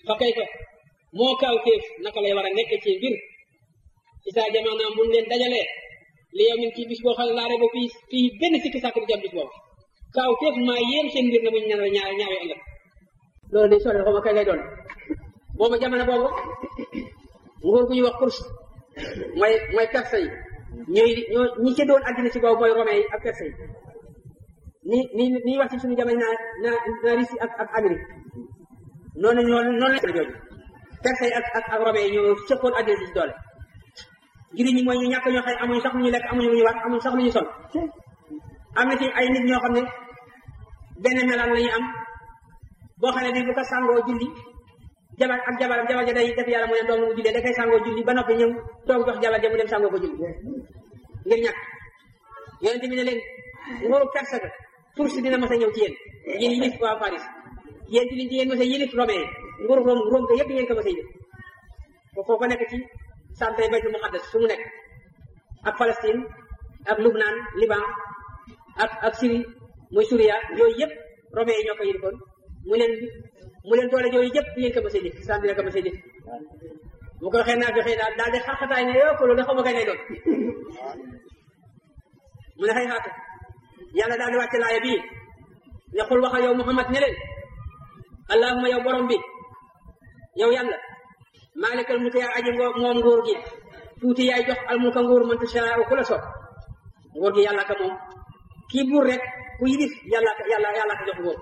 fa kay fa moo kaaw téef naka lay war a nekk ci mbir isaa jamono mun leen dajalee li yow min ci bis boo xam ne laare ba fii fii benn sikki sàkk bu jam bis boobu kaaw téef maa yéem seen mbir na muñ ñaar ñaar ñaawee ëllëg loolu day sori xaw ma kay lay doon boobu jamono boobu nguur gu ñuy wax course mooy mooy perse yi ñooy ñoo ñi ci doon àddina ci boobu mooy romain yi ak perse yi ni ni ni wax ci suñu jamono naa naa naa Russie ak ak Amérique noonu noonu noonu la jooju perse yi ak ak ak romain yi ñoo sëppoon àddina si ci doole jullit ñi mooy ñu ñàkk ñoo xëy amuñu sax lu ñu lekk amuñu lu ñu war amuñu sax lu ñu sol am na ci ay nit ñoo xam ne benn melaan la ñu am boo xam ne bi bu ko sàngoo julli jabar ak jabaram jabar ja day def yàlla mu ne doom mu jullee da koy sàngoo julli ba noppi ñëw toog jox jabar ja mu dem sàngoo ko julli ngir ñàkk yonente bi ne leen nguuru perse ga Tursi dina mas a ñëw ci yéen yéen yilif waa Paris yéen ci liñ ci yéen mas a yilif romain nguuru Rome Rome ga yëpp ngeen ko mas a yilif foofu ko nekk ci santé baytul muqaddas fu mu nekk ak Palestine ak Lubnaan Liban ak ak Syrie muy Suria yooyu yëpp romain yi ñoo ko yilifoon mu leen mu leen doole yooyu yëpp ngeen ko mas a yilif sant dina ko mas a yilif bu ko waxee naa fexe daal daal di xarxataay ne yoo ko loolu xaw ma kay lay doon mu ne xëy xaata yàlla daal di wàcce laaya bii ne xul waxal yow Muhammad ne leen allahumma yow borom bi yow yàlla maalikal mulki yaa aji ngoo moom nguur gi tuuti yaay jox al mulka nguur man tashaa'u ku la soob nguur gi yàlla ka moom kii buur rek ku yilif yàlla yàlla yàlla ka jox nguur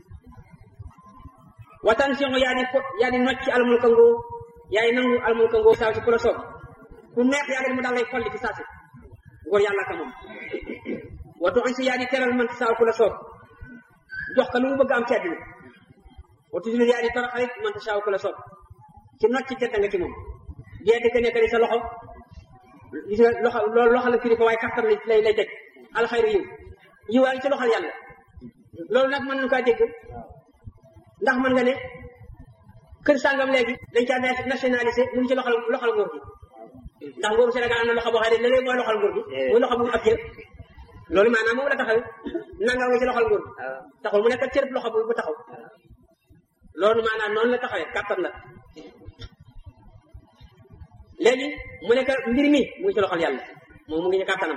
watan siŋu yaa di yaa di nocc al mulka nguur yaay nangu al mulka nguur saa si ku la soob ku neex yàlla mu daal lay folli fi saa si nguur yàlla ka moom watu an si yaa di teral man saa ku la soob jox ka lu mu bëgg am ci àddina watu si yaa di toroxalit man saa ku la soob ci nocc ci tedd nga ci moom dee di ko nekk sa loxo gis nga loxo loolu loxo la firi ko waaye kattan lay lay teg alxayru yiw yiw waa ngi ci loxol yàlla loolu nag mën nañu kaa dégg ndax mën nga ne kër sàngam léegi dañ caa nationalisé mu ngi ci loxol loxol nguur gi ndax nguuru Sénégal am na loxo boo xam ne léeg mooy loxol nguur gi muy loxo bu ab jël loolu maanaam moom la taxaw nanga nga ci loxol nguur gi taxul mu nekk cërëb loxo bu taxaw loolu maanaam noonu la taxawee kattan la léegi mu nekk mbir mi mu ngi ci loxol yàlla moom mu ngi ci kàttanam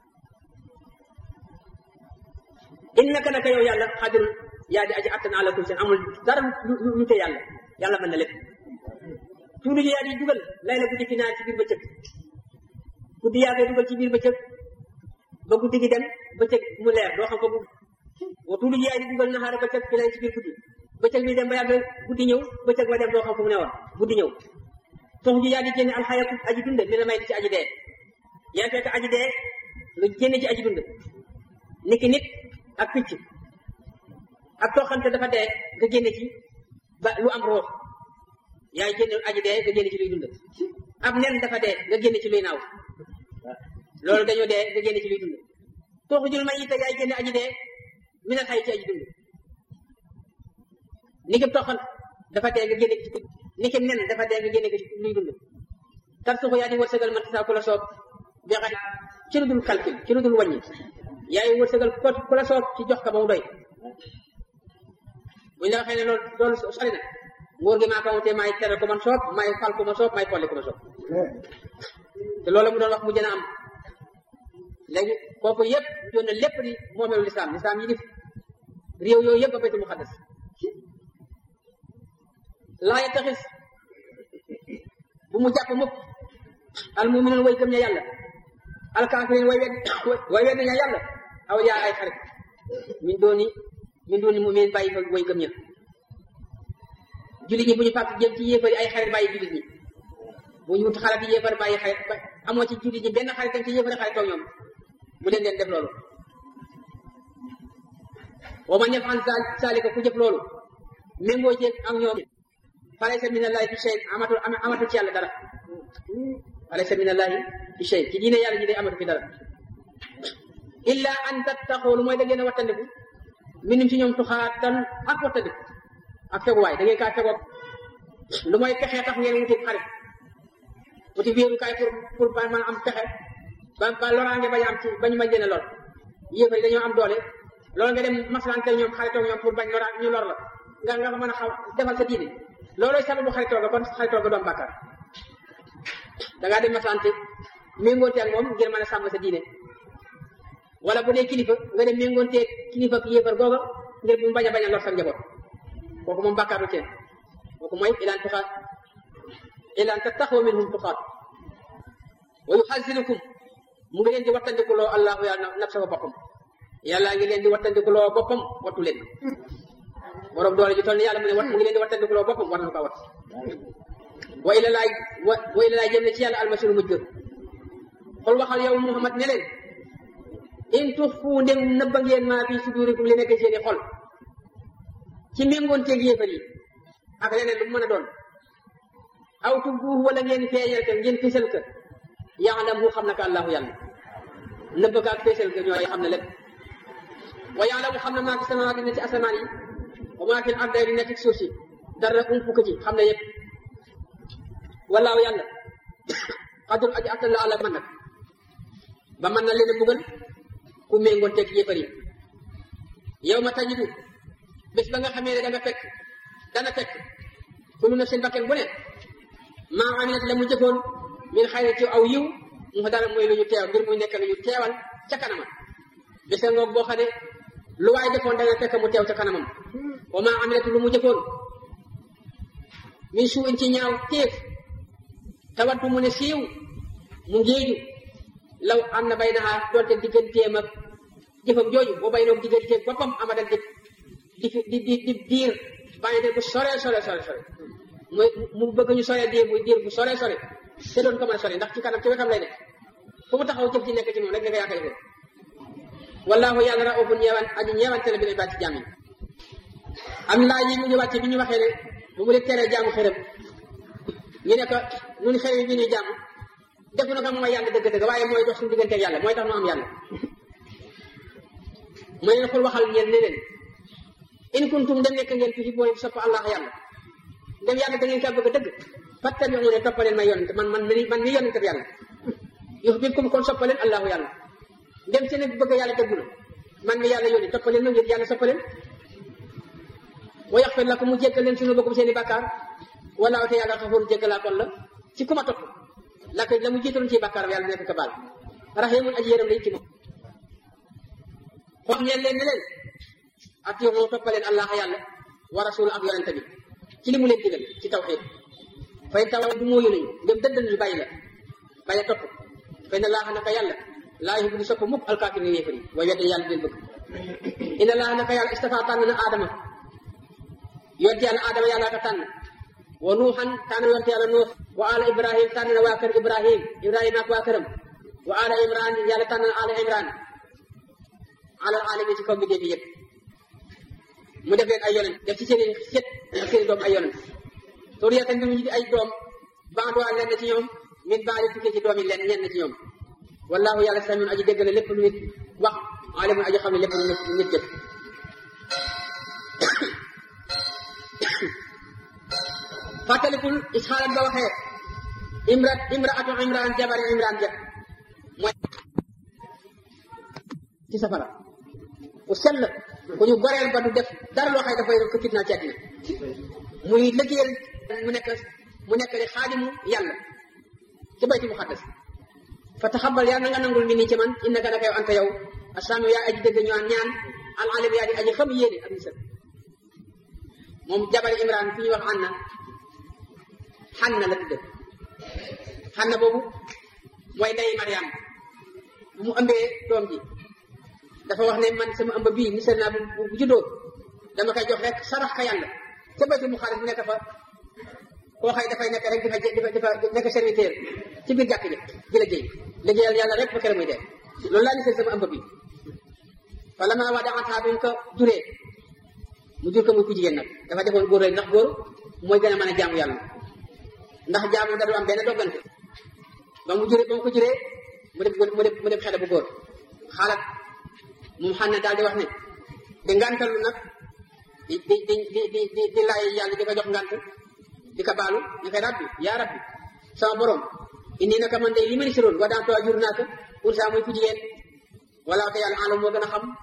innaka naka yow yàlla xadirul yaa di aji attan ala kulli seen amul dara lu lu te yàlla yàlla mën na lépp tuulu ji yaa di dugal lay la guddi fi naar ci biir bëccëg guddi yaa koy dugal ci biir bëccëg ba guddi gi dem bëccëg mu leer doo xam ko bu wa tuulu ji yaa di dugal naxaara bëccëg fi lay ci biir guddi bëccëg bi dem ba yàgg guddi ñëw bëccëg ba dem doo xam fu mu ne woon guddi ñëw sox ji yaa di génne alxayatu aji dund mi la may ci aji dee yaa fekk aji dee nga génne ci aji dund niki nit ak picc ak toxante dafa dee nga génne ci ba lu am roox yaay génne aji dee nga génne ci luy dund ab nen dafa dee nga génne ci luy naaw loolu dañoo dee nga génne ci luy dund tooxu jul may ita yaay génne aji dee mi na xay ci aji dund niki toxan dafa dee nga génne ci niki nen dafa dee nga génne ci luy dund tar suxu yaa di wërsëgal man saa ku la soob bi xa ci lu dul calcul ci lu dul wàññi yaay wërsëgal ko ku la soob ci jox ka ba mu doy buñ la waxee ne loolu loolu sori na nguur gi maa ko wutee maay tere ko man soob maay fal ko ma soob maay folli ko ma soob te loolu mu doon wax mu jën a am léegi kooku yëpp doon na lépp di moomeelu lislaam lislaam yi dif réew yooyu yëpp ba baytul muqaddas laa yattaxis bu mu jàpp mukk al muminun way gëm ña yàlla al kaafirin way wedd way wedd ña yàlla aw yaa ay xarit min dooni min dooni mumin bàyyi fa way gëm ña jullit ñi bu ñu fàtt jëm ci yéefar yi ay xarit bàyyi jullit ñi bu ñu wut xarit yi yéefar bàyyi xarit amoo ci jullit ñi benn xarit tam ci yéefar xarit toog ñoom bu leen leen def loolu wa man yafal zalika ku jëf loolu méngoo ci ak ñoom falaysa min allahi fi shay amatul amatul ci yàlla dara falaysa min allahi fi shay ci diine yàlla ji day amatu fi dara illa an tattaxoo lu mooy da ngeen a wattandiku minum ci ñoom tuxaatan ak wattandiku ak feguwaay da ngeen kaa fegoog lu mooy pexe tax ngeen wuti xarit wuti wéerukaay pour pour ba mën am pexe ba ba loraange bañ am ci bañ ma leen a lor yéefar yi dañoo am doole loolu nga dem maslante ñoom xaritoog ñoom pour bañ loraan ñu lor la nga nga mën a xaw defal sa diine loolooy sababu xaritoo ga kon xaritoo ga doom bàkkaar dangaa dem masante méngoonte ak moom ngir mën a sàmm sa diine wala bu dee kilifa nga dem méngoonte kilifa ak yéefar googa ngir bu mu bañ a bañ a lor sa njaboot kooku moom bàkkaaru teen kooku mooy ilaan tuxaat ilaan tattaxoo minhum tuxaat wa yuxasirukum mu ngi leen di wattandikuloo allahu yàlla nafsa fa boppam yàlla ngi leen di wattandikuloo boppam wattu leen borom doole ji toll ni yàlla mu ne wat mu ngi leen di wattandikuloo boppam war na ko wat wa ila laay wa wa ila laay jëm ne ci yàlla almasiru mujj xol waxal yow muhammad ne leen in tuxfu ndem nëbba ngeen maa fi sudurikum li nekk seeni xol ci méngoonteeg yéefar yi ak leneen lu mu mën a doon aw tubbuuhu wala ngeen feeñal ko ngeen fésal ko yaalamu xam na ko allahu yàlla nëbb ko ak fésal ko ñooy xam na lépp wa yaalamu xam na maa fi samawaati ne ci asamaan yi wa maa fi ardi di nekk ci suuf si dara umpu ko ci xam na yëpp wallaahu yàlla xadul aji attan la àlla man nag ba mën na leen a buggal ku méngoon teg yéefar yi yow ma tajidu bés ba nga xamee ne da nga fekk dana fekk kullu nafsin bakken bu ne maa amilat la mu jëfoon min xayri ci aw yiw mu dara mooy lu ñu teew ngir muy nekk lu ñu teewal ca kanamam bés nga ngoog boo xam ne lu waay defoon dana fekk mu teew ca kanamam wa maa amilat lu mu jëfoon min suu in ci ñaaw téef tawat bu mu ne siiw mu ngéeju law am na bay naxaa doonte digganteem ak jëfam jooju boo bay noog digganteem boppam amadan di di di di di diir bàyyi de bu sore sore sore sore mooy mu bëgg ñu sore diir muy diir bu sore sore te doon ko mën a sore ndax ci kanam ci wetam lay nekk fu mu taxaw jëf ci nekk ci moom rek nga yaakaar ko wallahu yàlla raufun ñeewan aji ñeewante la bi ne baat ci jàmm yi am laa yi ñu ngi wàcce bi ñu waxee ne bu mu leen teree jaamu xërëm ñu ne ko ñun xërëm bi ñuy jàmm defu na ko mooy yàlla dëgg-dëgg waaye mooy dox suñu diggante ak yàlla mooy tax nu am yàlla mooy leen xul waxal ñeen ne leen in kuntum dem nekk ngeen fi booy sopp allah yàlla dem yàlla da ngeen kaa bëgg a dëgg fattabi'u ne toppaleen ma yonent man man mi man mi yonent bi yàlla yuhbibkum kon soppaleen allahu yàlla dem seen bëgg yàlla dëggu la man mi yàlla yónni toppaleen ma ngir yàlla soppaleen wa yaxfir lakum mu jéggal leen suñu bokkum seen i bàkkaar wala te yàlla xafoor jéggalaa kon la ci ku ma topp la ko la mu jiitaloon ci bàkkaar yàlla nekk ko baal rahimun aji yërëm lay ci moom xool ngeen leen ne leen atiimu toppaleen allah yàlla wa rasul ak yonente bi ci li mu leen digal ci tawxiid fay taw du mooyu nañu ngëm dëddal ñu bàyyi la bàyyi topp fay na laaxa naka yàlla laa yuhibbu du sopp mukk alkaafir ni yéefar yi way wedde yàlla leen bëgg ina laaxa naka yàlla istafa tànn na aadama yonte yàlla aadama yàlla ka tànn wa nuuxan tànn yonte yàlla nuux wa ala ibrahim tànn na waa kër ibrahim ibrahim ak waa këram wa ala imran yàlla tànn na ala imran ala alamin ci kaw mbindéef yi yëpp mu def leen ay yonent def ci seen i sët ak seen i doom ay yonent suriyatan bi mu ñu di ay doom baaduwaa lenn ci ñoom min baadi tukkee ci doom yi lenn ñenn ci ñoom wallahu yàlla samiun aji dégg na lépp lu nit wax alimun aji xam ne lépp lu nit nit jëf fàttalikul isxaalam ba waxee imra imraatu imran jabari imran ja mooy ci safara ku sell ku ñu goreel ba du def dara loo xay dafay ko fitnaal ci àddina muy liggéeyal mu nekk mu nekk di xaadimu yàlla ci bayti muqaddas fa taxabal yàlla na nga nangul mi nii ci man innaka naka yow anta yow asaamu yaa aji dëgg ñaan ñaan al alim yaa di aji xam yéene ak misal moom jabari imran fi ñuy wax anna xanna la tudd xanna boobu mooy ndey mariam bu mu ëmbee doom ji dafa wax ne man sama ëmb bii misal naa bu bu juddoo dama koy jox rek sarax ka yàlla ca bayti mu xaalis mu nekk fa koo xëy dafay nekk rek di fa di fa nekk serviteur ci biir jàkk ji di liggéey liggéeyal yàlla rek ba kere muy dee loolu laa misal sama ëmb bii wala maa waa daxantaa bi mu ko juree mu jur ko muy ku jigéen nag dafa defoon góor rek ndax góor mooy gën a mën a jaamu yàlla ndax jaamu da du am benn doggante ba mu juree ba mu ko juree mu def mu def mu def xale bu góor xaalat moom xam ne daal di wax ne di ngantalu nag di di di di di di di laay yàlla di ko jox ngant di ko baalu ñu koy rabbi yaa rabbi sama borom indi naka man de li ma ni si roon wa daan too jur naa ko pour ça muy ku jigéen wala te yàlla alam moo gën a xam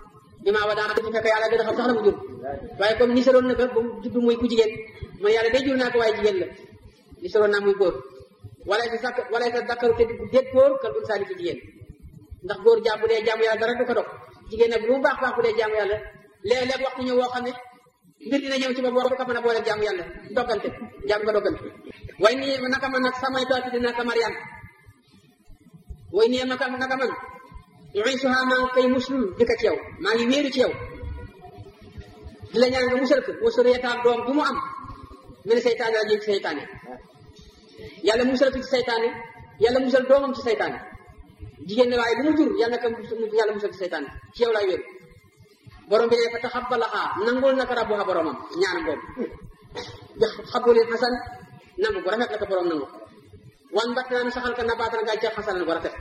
bi maa wa daana ci fekk yàlla gën a xam sax la mu jur waaye comme ni saroon na ko ba mu judd muy ku jigéen mooy yàlla day jur naa ko waaye jigéen la ni saroon naa muy góor wala sa sakk wala sa dakkaru te déet góor kal unsaani ci jigéen ndax góor jaam bu dee jaamu yàlla dara du ko dog jigéen nag lu mu baax baax bu dee jaamu yàlla léeg-léeg waxtu ñëw woo xam ne mbir dina ñëw ci ba boo ko mën a boole jaamu yàlla doggante jaam nga doggante way nii naka man nag samay tooti dina ka Mariam way nii naka naka man uisuha maa ngi koy muslul di ko ci yow maa ngi wéeru ci yow di la ñaan nga musal ko wa suriyataam doom bu mu am mene seytaane la jëm ci seytaane yàlla musal ko ci seytaane yàlla musal doomam ci seytaane jigéen ne waaye bu mu jur yàlla naka yàlla musal ci seytaane ci yow laay wéeru borom bi ne fa taxabbalaha nangul naka rabbuha boromam ñaan boobu xabulin xasan nangu bu rafet la ko borom nangu wan bat naa saxal ka nabaatan nga ca xasanan bu rafet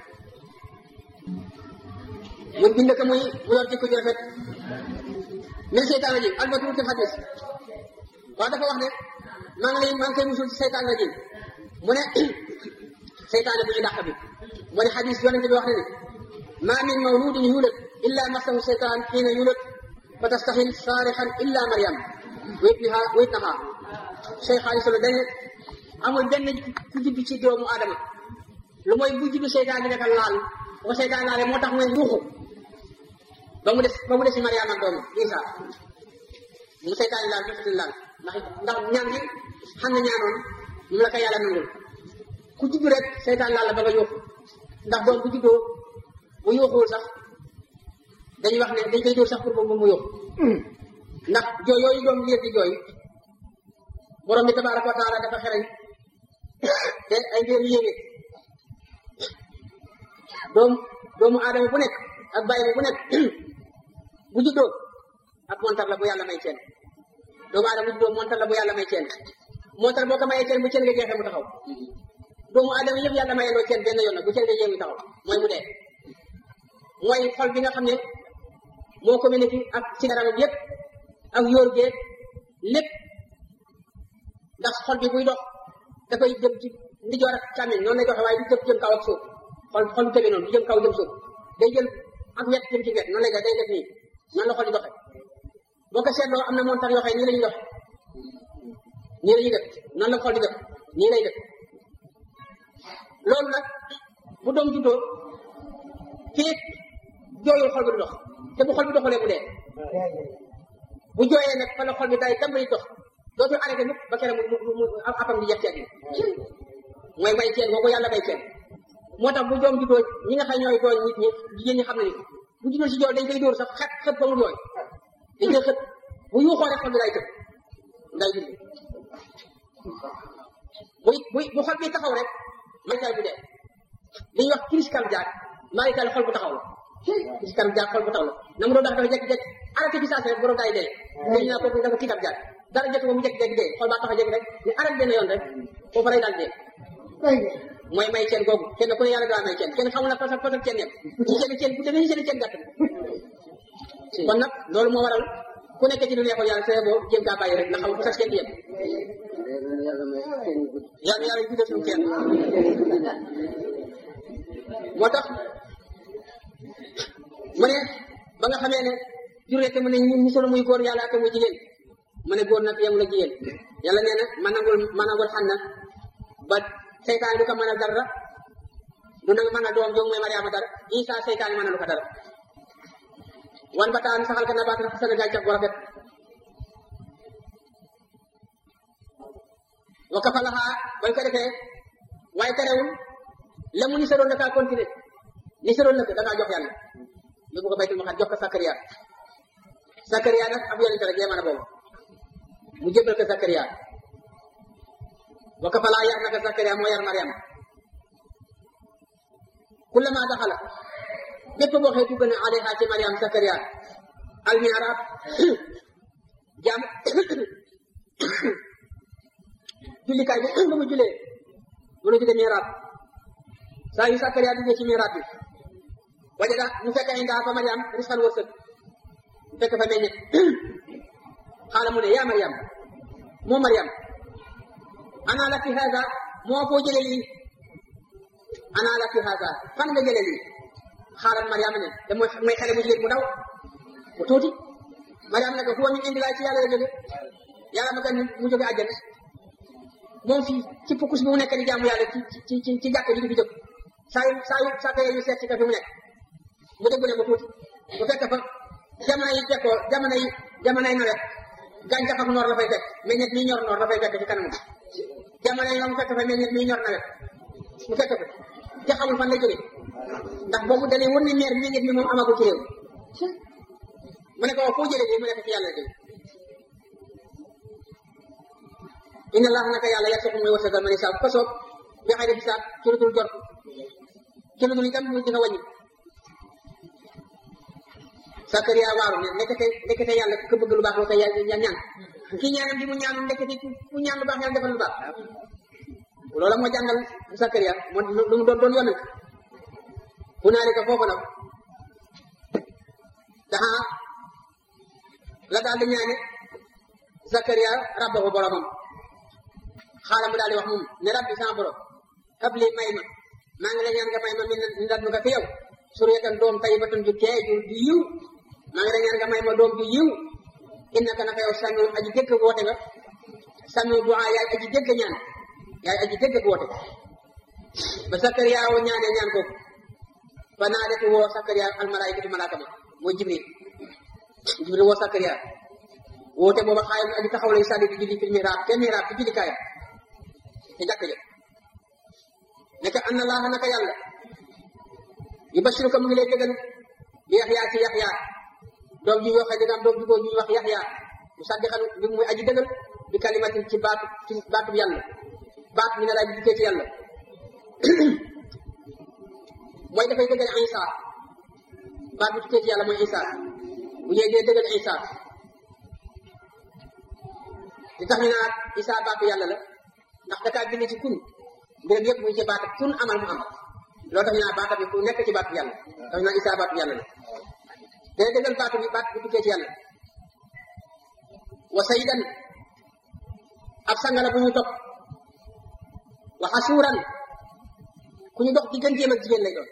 mun bind ko muy mu yor jikko ju rafet min seytaan rajim albatu fi xadis waaw dafa wax ne maa ngi lay maa ngi koy musul ci seytaan rajim mu ne seytaane bu ñu dàq bi mu ne xadis yonente bi wax ne ne ma min mawludin yulad illa masahu seytaan xiina yulad fa tastaxil saarixan illa mariam wéet biha wéet naha cheikh ali solo dañ amul benn ku judd ci doomu aadama lu mooy bu juddu seytaan bi naka laal bu ko seytaan laale moo tax muy yuuxu ba mu des ba mu des si mariam ak doomu isa mu seytaan laal jotuti laal ndax ndax ñaan gi xam ne ñaanoon mu la ko yàlla nangul ku judd rek seytaan laal la ba nga yuuxu ndax doom bu juddoo bu yuuxuwul sax dañuy wax ne dañ koy dóor sax pour moom mu yuuxu ndax jooy yooyu doom liir di jooy borom bi tabaraka wa taala dafa xereñ te ay mbir yu yéeme doom doomu aadama bu nekk ak bàyyi bu nekk bu juddoo ak montar la bu yàlla may ceen doomu aadama bu juddoo montar la bu yàlla may ceen montar boo ko mayee ceen bu ceen nga jeexee mu taxaw doomu aadama yëpp yàlla mayee loo ceen benn yoon nag bu ceen nga jeex mu taxaw mooy mu dee mooy xol bi nga xam ne moo communiqué ak ci yaramam yëpp ak yóor geeg lépp ndax xol bi buy dox dafay jëm ci ndijoor ak càmmiñ noonu lay doxee waaye du jëm jëm kaw ak suuf xol xol bu tëbee noonu du jëm kaw jëm suuf day jël ak wet jëm ci wet noonu lay def day def nii noonu la xol di doxee boo ko seetloo am na montar yoo xam ne nii la ñuy doxe nii la ñuy def noonu la xol di def nii lay def loolu nag bu doom juddoo fii jooyul xol bi du dox te bu xol bi doxalee mu dee bu jooyee nag fa la xol bi day tàmbali dox dootul arrêté mukk ba kere mu mu mu apam di jeex ceeb bi mooy may ceen boobu yàlla may ceen moo tax bu doom juddoo ñi nga xam ñooy tooñ nit ñi jigéen ñi xam ne ni bu juddoo si jooy dañ koy dóor sax xet xët ba mu jooy dañ koy xët bu yuuxoo rek xol bi day tëb nday dund bu bu bu xol bi taxaw rek marital bu dee li ñuy wax crise cardiaque marital xol bu taxaw la crise cardiaque xol bu taxaw la na mu doon dax dafa jekki-jekki arrêté ci saa si rek borom daay dee dañu naa kooku dafa crise cardiaque dara jot ko mu jekki-jekki dee xol baa tax a jekki rek ñu arrêté benn yoon rek foofu rek daal dee mooy may ceen googu kenn ku ne yàlla daa may ceen kenn xamul na parce que ceen yem ci seen ceen bu demee seen ceen gàtt kon nag loolu moo waral ku nekk ci lu neexoon yàlla see boo jéem kaa bàyyi rek ndax xamul sax ceen yem yàlla yàlla yu guddee suñu ceen moo tax mu ne ba nga xamee ne jur rek mu ne ñu ñu solo muy góor yàlla ak muy jigéen mu ne góor nag yemul ak jigéen yàlla nee na ma nangul ma nangul xam na ba seytaan du ko mën a dara du nag mën a doom joogu mooy Mariama dara Isa seytaan mën a lu ko dara wan ba taan saxal ka na baat xasana gàncax gu rafet wa kafalaha bañ ko defee waaye terewul la mu ni saroon dakaa continuer ni saroon nag dakaa jox yàlla yóbbu ko baytul maqdis jox ko Sakariya Sakariya nag ab yonente rek yee mën a boobu mu jébbal ko Sakariya wa kafalaa yar naka Sakariya moo yar Mariam kullama daxala bépp boo xee dugg na alayha ci Mariam Sakariya al mihrab jàmm jullikaay bi ba mu julee mu la jóge mihrab saa yu Sakariya duggee ci mihrab bi wajada mu fekk ay ndaa fa Mariam risqan wërsëg mu fekk fa meññet xaala mu ne yaa Mariam moo Mariam ana laki hada moo foo jëlee lii ana laki hada fan nga jëlee lii xaaral Mariam ne te mooy mooy xale bu jigéen bu daw bu tuuti Mariam ne ko huwa min indi laay ci yàlla la jóge yàlla ma kan mu jóge àjjana moom fii ci pukkus bi mu nekk di jaamu yàlla ci ci ci ci jàkk ji di fi jóg saa yu saa yu saa yu seet ci ka fi mu nekk mu dégg ne bu tuuti bu fekk fa jamono yi fekkoo jamono yi jamono yi nawet gàncax ak noor la fay fekk meññet mi ñor noor la fay fekk ci kanam jamono yi nga mu fekk fa meññet mi ñor nawet mu fekk fa te xamul fan lay jógee ndax boobu dañuy wër ni meer meññet mi moom amagul ci réew mu ne ko foo jëlee lii mu ne ko ci yàlla jóge inna allah naka yàlla yarsuqu muy wërsëgal man isaa ko soob bi xayri xisaab ci lu dul jot ci lu dul itam muy dina wàññi Sakariya waaru ne nekkate nekkate yàlla ku bëgg lu baax loo koy ya ñaan kii ñaanam di mu ñaanu nekkate ku ñaan lu baax yàlla defal lu baax loola moo jàngal Sakariya moo lu mu doon doon yonent fu naari ko foofu nag daxa la daal di ñaane Sakariya rabbahu boromam xaaral mu daal di wax moom ne rabbi sama borom hab li may ma maa ngi la ñaan nga may ma min ndat nu nga fi yow suriyatan doom tayyibatan ju tee ju ju yiw maa ngi la ñaan nga may ma doom ju yiw innaka naka yow samiu aji dégg woote nga samiu du'a yaay aji dégg ñaan yaay aji dégg woote ba Sakariya woo ñaane ñaan ko fa naa defi woo Sakariya almalaykatu malaaka ma mooy Jibril Jibril woo Sakariya woote booba xaayam aji taxaw lay sàlli di julli fi mihraab te mihraab ci julli kaayam te jàkk ja nekk anna laaha naka yàlla yubashiruka mu ngi lay dëggal bi yaxya ci yaxya doom ji yoo xam ne am doom ju góor ñu wax yaxya mu saddixan bi muy aji dëggal bi kalimatin ci baatu ci baatu yàlla baat mi ne laaj bi ci yàlla mooy dafay dëggal isa baat bi tukkee ci yàlla mooy isa bu ñëwee dee dëggal isa li tax ñu naan isa baatu yàlla la ndax dakaa bind ci kun mbiram yëpp muy ci baat kun amal mu am loolu tax ñu naan baata bi ku nekk ci baatu yàlla tax ñu naan isa baatu yàlla la day dëggal baatu bi baat bu tukkee ci yàlla wa sayyidan ab sangala bu ñu topp wa xasuuran ku ñu dox digganteem ak jigéen lay doon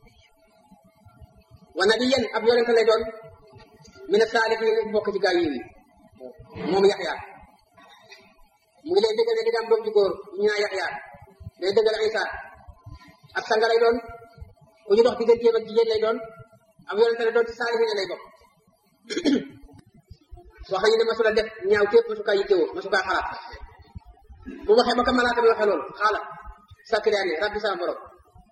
wa nabiyan ab yonente lay doon mina saalihiin bokk ci gaa yi moom yaxya mu ngi lay dëggal ne di nga am doom ju góor ñu naan yaxya day dëggal isa ab sanga lay doon ku ñu dox digganteem ak jigéen lay doon ab yonente lay doon ci saalihiin lay bokk wax nañu ne masula def ñaaw tépp masukaa yittewoo masukaa xalaat bu waxee ba ka malaaka bi waxee loolu xaala Sakariya ne rabbi sama borom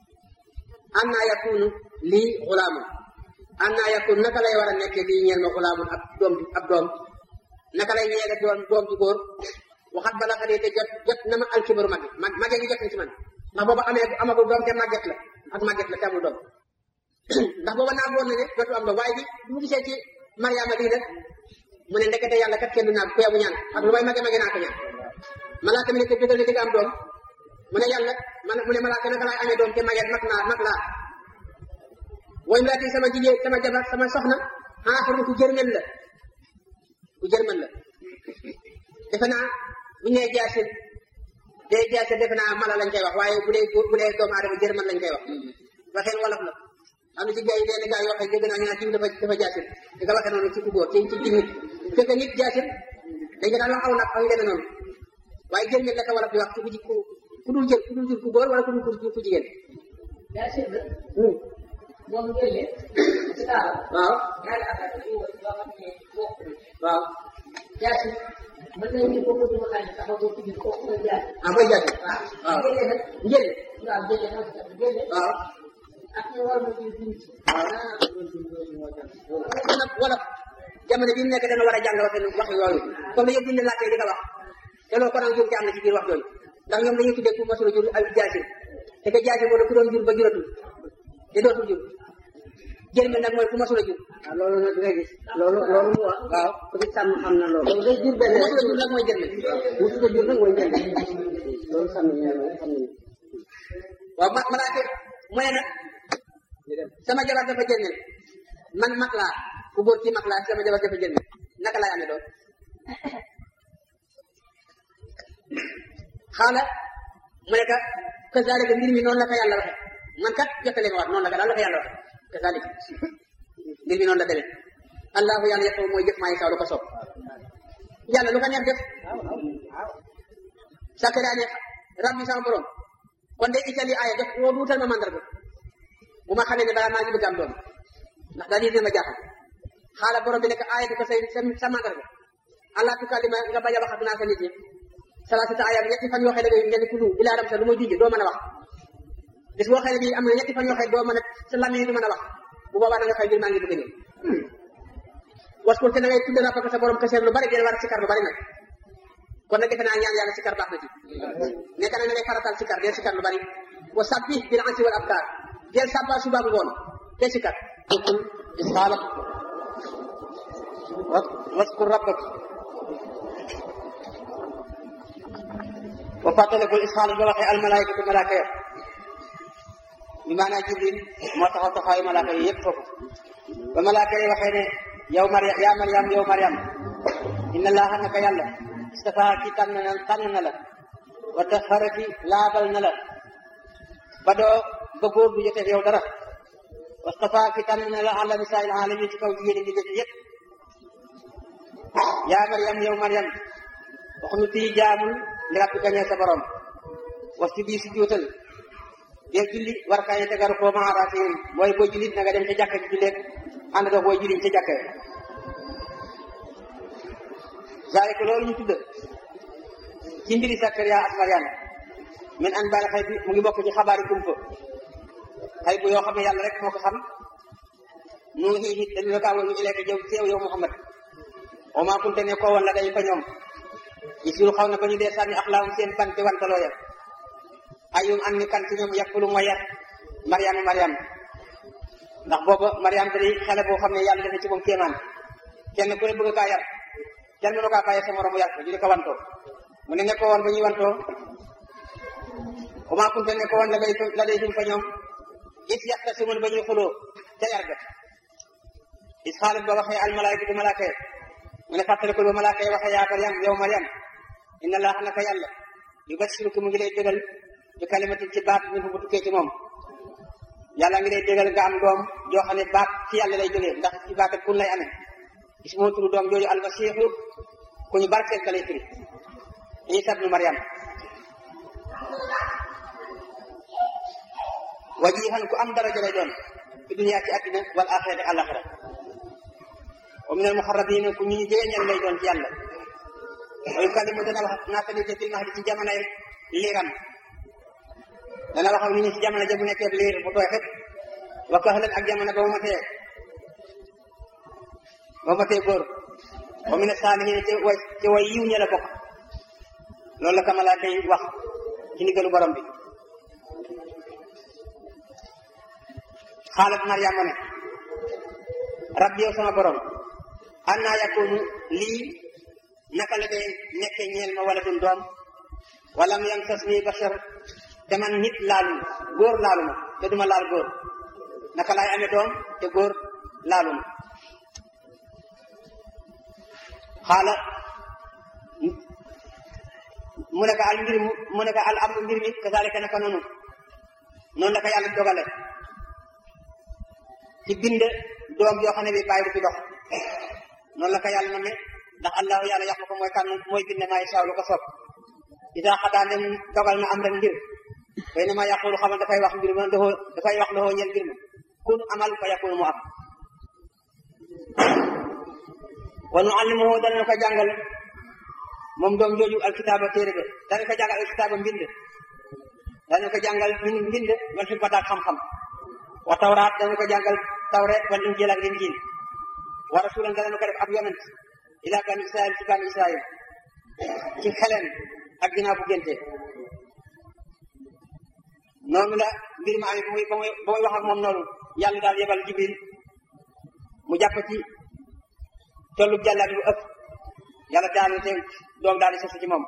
annaa yakunu lii xulaamun annaa yakunu naka lay war a nekkee lii ñeel ma xulaamun ab doom ab doom naka lay ñeele doon doom ju góor waxat bala xadee te jot jot na ma alkibaru magi mag magee gi jot na ci man ndax booba amee amagul doom te màgget la ak màgget la te amul doom ndax booba naag woon na ne dootu am doom waaye bi mu gisee ci Mariama lii nag mu ne ndekete yàlla kat kenn du naag ku yabu ñaan ak lu may mage mage naa ko ñaan malaaka mi ne ko jógal ne di nga am doom mu ne yàlla man mu ne malaaka naka laay amee doom te maget mag naa mag laa way mu laati sama jigéen sama jabar sama soxna xanaa xam ku jërmel la ku jërmel la defe naa bu ñëwee jaasin day jaasin defe naa mala lañ koy wax waaye bu dee bu dee doomu aadama jërmel lañ koy wax waxeen wolof la am na ci gars yi benn gars yoo xam ne dégg naa ñu naan jiw dafa dafa jaasin di nga waxee noonu ci ku góor ci ci ci nit fekk nit jaasin dañ ko daan wax aw nag aw yu demee noonu waaye jërmel la ko wolof di wax ci ku ji ku dul jël ku dul jur ku góor wala ku dul jur ku jigéen. yaa seet la. moom jëlee. waaw. ñaari affaire la yoo xam ne bokkul. waaw. jaasi mën nañu ne kooku du ma xam ne sax boo ko jël kooku mooy jaasi. ah mooy jaasi. waaw. waaw jëlee nag. njëriñ. waaw jëlee nag jëlee. waaw. ak ñu war ma jël dund ci. waaw. ah kon nag wolof jamono bi mu nekk dana war a jàng wax wax yooyu comme yëpp bind laajte di ko wax te loolu kon nag jur am na ci biir wax yooyu ndax ñoom dañuy tuddee ku masula jur ak jaasi te que jaasi moo ku doon jur ba juratul te dootul jur jërmel nag mooy ku masula jur waaw loolu nag nga gis loolu loolu mu wax waaw ku ci sàmm xam na loolu loolu day jur benn ku masula jur nag mooy jërmel mu tudd jur nag mooy benn loolu sàmm ñu ne xam nañu waaw ma malaake mu ne nag sama jabar dafa jërmel man mag laa ku góor ci mag laa sama jabar dafa jërmel naka laay amee doom xaala mu ne ka kazalika mbir mi noonu la ko yàlla waxe man kat jottali ma wax noonu la ko daal la ko yàlla waxe kazalika mbir mi noonu la demee allahu yàlla yàq mooy jëf maa saw lu ko soob yàlla lu ko neex def Sakariya ne rabbi sama borom kon de itali aaya def woo duutal ma mandarga bu ma xamee ne balaa maa ngi bëgg am doom ndax daal di ma jaaxal xaala borom bi nekk aaya bi ko say sa mandarga allah tukallima nga bañ a wax ak naa sa nit ñi salaasata ayaam ñetti fan yoo xam ne da ngay tudd ilaa ramsa lu muy junj doo mën a wax bis boo xam ne bii am na ñetti fan yoo xam ne doo mën a sa làmmiñ du mën a wax bu boobaa da nga xëy mbir maa ngi bëgg a ñëw waskur te da ngay tudd rabbaka sa borom kaseer lu bari dee war a sikar lu bari nag kon nag defe naa ñaan yàlla sikar baax na ci nekk na ngay faratal sikar dee sikar lu bari wa sabbi bil ansi wal abkar deel sàbba suba ngoon dee sikar alqul isxaala waskur rabbak wa fàttalikul isxaala ba waxee almalaykatu malaaka ya bi maanaa jibril moo taxaw taxawaayu malaaka yi yëpp foofu ba malaaka yi waxee ne yow mariam yaa mariam yow mariam inna laaha naka yàlla istafaa ki tànn na tànn na la wa taxaraki laabal na la ba doo ba góor bu jotee yow dara wa stafaa ki tànn na la ala nisaa'il aalamiin ci kaw jigéen ñi def yëpp yaa mariam yow mariam waxuñu tii jaamul li rabbika ñeel sa borom was ci bii si juutal dee julli war kaay tegaru koo maa raasiin mooy booy jullit na nga dem ca jàkka ji julleeg ànd nga booy jullit ca jàkka zaalika loolu ñu tudd ci mbiri Sakariya ak Mariam min an baal xay bi mu ngi bokk ci xabaari kumpa xay bu yoo xam ne yàlla rek moo ko xam nu ngi it dañu la kaa woon ñu ileeka jëw teew yow Muhammad wa maa kunte ne ko woon la day fa ñoom isiru xaw na ba ñu dee sànni axlaam seen bante wantaloo ya ayum an ni kan ci ñoom yàqulu ma yar Mariama Mariam ndax booba Mariam da di xale boo xam ne yàlla dafa ci moom kéemaan kenn ku ne bëgg kaa yar kenn mënu kaa bàyyi sa moroom mu yar ko ñu di ko wantoo mu ne nekko woon ba ñuy wantoo comment kunte nekko woon la day la day dum fa ñoom is yaxta si mun ba ñuy xuloo ca yar ga is xaalat ba waxee al malaayikatu malaaka yi mu ne fàttalikul ba malaaka yi waxee yaa Mariam yow Mariam inna laaha naka yàlla yu basiruki mu ngi lay dégal bi kalimatin ci baat min fu bu tukkee ci moom yàlla ngi lay dégal nga am doom joo xam ne baat ci yàlla lay jógee ndax ci baat ak kun lay amee gis moo turu doom jooju almasiixu ku ñu barkeel ka lay firi Isa ibnu Mariam wajihan ku am daraja lay doon fi dunya ci àddina wal axirati àllaxira wa min al muxarrabina ku ñu ñu jegeñal lay doon ci yàlla wa yukallimu dana wax naata nit fil mahdi ci jamonoy liiram dana wax ak nit ñi ci jamono ja bu nekkee liir bu tooy xëpp wa kahlan ak jamono ba mu matee ba mu matee góor wa min saalihiin ci way ci way yiw ña la bokk loolu la ka malaaka yi wax ci ndigalu borom bi xaalat Mariama ne rabbi yow sama borom anna yakunu lii naka la dee nekke ñeel ma wala dun doom wala mu yam sas nii bashar te man nit laalu góor laalu ma te duma laal góor naka laay amee doom te góor laalu ma xaala mu ne ko al mbir mu ne ko al amru mbir mi kazalika naka noonu noonu la ko yàlla dogale ci bind doom yoo xam ne bi bàyyi du fi dox noonu la ko yàlla na me ndax allahu yàlla yàq ko mooy kan mooy bind maa saaw lu ko soob idaa xadaa dem dogal na am rek mbir fay na maa yàqulu xamal dafay wax mbir ma dafa dafay wax loxoo ñeel mbir ma kun amal fa yakunu mu am wa nu allimuhu danañ ko jàngal moom doom jooju alkitaaba téere ba danañ ko jàngal alkitaaba mbind danañ ko jàngal mbind wal xikmata ak xam-xam wa tawraat danañ ko jàngal tawreet wal injil ak injil wa rasulan danañ ko def ab yonent ila bani israil ci bani israil ci xelen ak ginnaaw bu génte noonu la mbir ma amee ba muy ba muy ba muy wax ak moom noonu yàlla daal yebal jibril mu jàpp ci tollu jàllaat bu ëpp yàlla daal te doom daal di sosu ci moom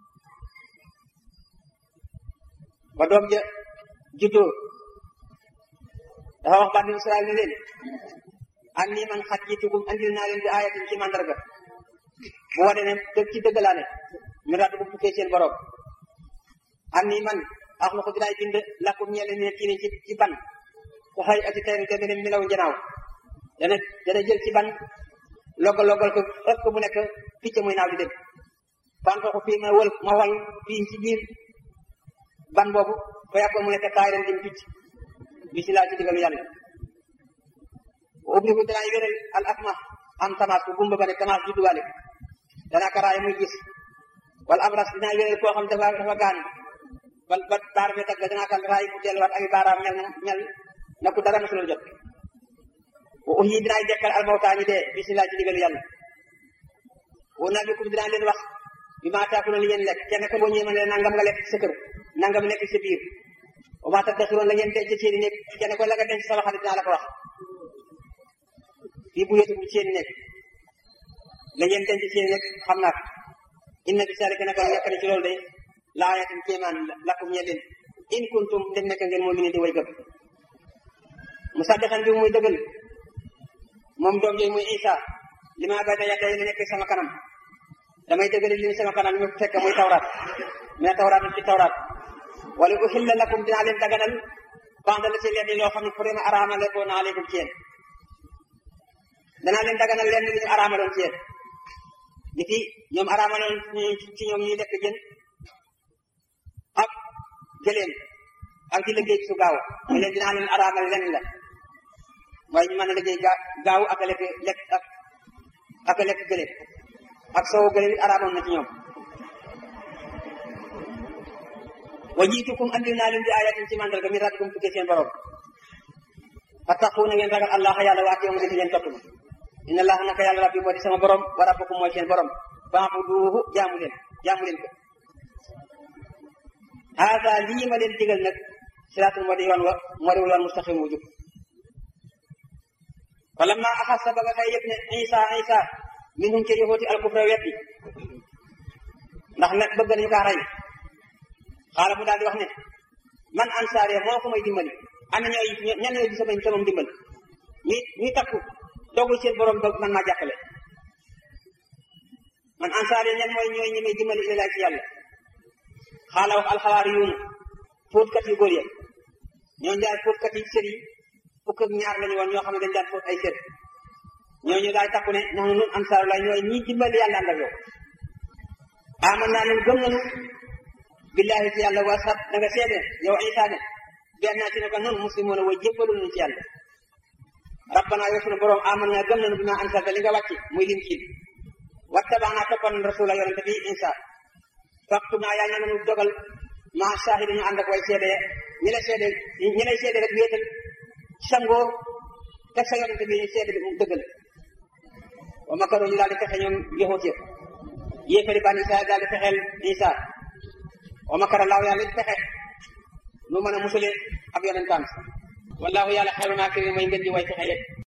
ba doom ja juddoo dafa wax bani israil ne leen an nii man xat jiitugum andil naa leen bi ayatin ci mandarga bu wane ne dëgg ci dëgg laa ne mi radd bu tukkee seen borom an nii man ax lu ko dinaay bind lakkum ñeel ne kii ne ci ci ban ku xëy ati tey deme ne milaw njanaaw dana dana jël ci ban loggal loggal ko ëpp ko bu nekk picc muy naaw di dem fan ko fii ma wël ma wal fii ci biir ban boobu fa yàppoon mu nekk taay ren dim picc bisimilah ci digalu yàlla ubbi ko danaa wéral al asma am tamaas ku gumba ba ne tamaas judduwaale danaa ko raay muy gis wala abras dinaa wéral koo xam dafa dafa gaañu ba ba baar bi tagg danaa kan raay mu delluwaat ak baaraam mel na mel na ku dara mosul jot wa uxyi dinaay dekkal almawtaa ñi dee bisimilah ci digalu yàlla wa nabikum dinaa leen wax bi maa taaku na li ngeen lekk kenn ko boo ñëwee ma ne nangam nga lekk sa kër nangam lekk sa biir wa maa taddaxiroon la ngeen denc seen i nekk kenn ko la nga denc sama xarit dinaa la ko wax fii bu yëtu bu seen i nekk la ngeen denc seen i nekk xam naa ko inna bi zaalika naka nekk na ci loolu de laayatin kéemaan lakum ñe leen in kuntum dem nekk ngeen moo mine di way gëm musaddiqan bi muy dëggal moom doom yooyu muy Isa li ma bayna yaday li nekk sama kanam damay dëggal li sama kanam ñu fekk muy tawraat mais tawraat ci tawraat wala uhilla lakum dinaa leen daganal bandal ci leen loo xam ne pour ma araamale ko naa leen ci yéen danaa leen daganal leen li ñu araamaloon ci yéen nit yi ñoom araamaloon ci ñoom ñuy lekk jën ak gëléem ak di liggéey su gaaw ñu leen dinaa leen araamal leen la waaye ñu mën a liggéey ga gaaw ak a lekk lekk ak ak a lekk gëléem ak soowu gëléem it araamoon na ci ñoom wa jiitukum andil naa leen di ayatin ci mandarga mi rabbikum tukkee seen borom fattaqu na ngeen ragal allah yàlla waati yoon di leen topp ma inna allah naka yàlla rabbi moo di sama borom wa rabbukum mooy seen borom fa'buduhu jaamu leen jaamu leen ko haada lii ma leen digal nag siraatul moo di yoon wa moo di yoon mustaqim wu jub falamma axassa ba nga xëy yëpp ne isa isa minhum ca yahuudi alkufra weddi ndax nag bëgg nañu kaa rey xaala mu daal di wax ne man ansaare moo ko may dimbali ana ñooy ñan ñooy sama sama dimbal ñi ñi takku dogul seen borom dog man maa jàppale man ansaare ñan mooy ñooy ñi may dimbali ilaa ci yàlla xaala wax alxawaari yuuna fóotkat yu góor ya ñooñu daal fóotkat yi sër yi fukk ak ñaar lañu woon ñoo xam ne dañ daan fóot ay sër ñooñu daal takku ne nax nun ansaaru la ñooy ñi dimbali yàlla ànd ak yow aman naa nun gëm nañu billahi ci yàlla waa sat da nga seede yow Isa ne benn naa ci naka noonu muslimoon way jébbalu nañu ci yàlla rabbana yow sunu borom aman naa gëm nañu bi ma ansalta li nga wàcc muy lim kiin wattabaana toppan rasula yonente bi Isa faktu naa yaa ngi nañu dogal ma shahidi ñu ànd ak way seede ñi lay seede ñi lay seede rek wéetal sangoo teg sa yonente bi seede bi dëggal wa makaru ñu daal di fexe ñoom yahut ya yéefari bani Israel daal di fexeel Isa wa makara laaw yàlla it fexe nu mën a musale ab yonentam wallahu yàlla xayru maakirin mooy ngeen di way fexe yëpp